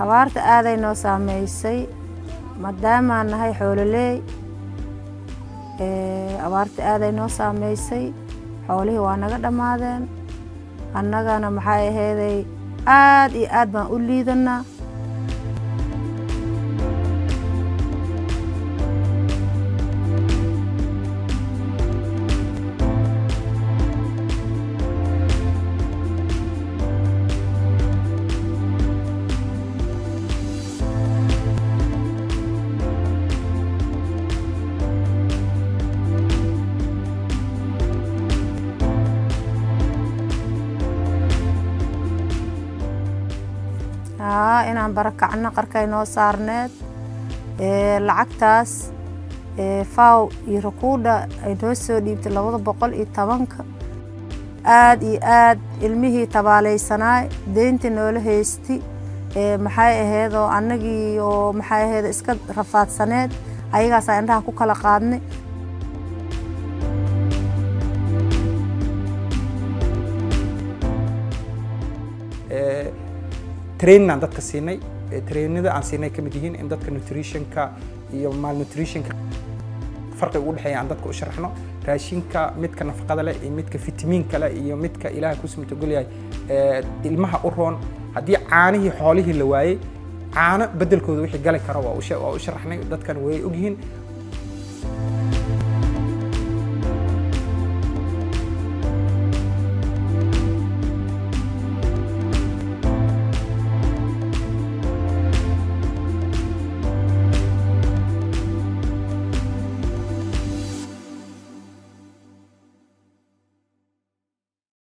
abaarta aaday noo saameysay maadaamaan nahay xoololeey abaarta aaday noo saameysay xoolihii waa naga dhammaadeen annagana maxay aheeday aad iyo aad baan u liidanaa haa inaan barakacno qarkay noo saarneed lacagtaas faw iyo rakuudha ay noo soo dhiibtay labada boqol iyo tobanka aad iyo aad ilmihii tabaaleysanaay deynta noola haysti maxay ahayd oo annagii oo maxay ahayd iska rafaadsaneed ayagaasaa indhaha ku kala qaadnay traininaan dadka siinay trainada aan siinay ka mid yihiin in dadka nutritionka iyo malnutritionka farqiga u dhexeeya aan dadka u sharaxno raashinka midka nafaqada leh iyo midka fitamiinka leh iyo midka ilaaha ku sumtagol yahay ilmaha u roon haddii caanihii xoolihii la waayey caano bedelkooda wixii gali kara waa u sharaxnay dadkan way ogyihiin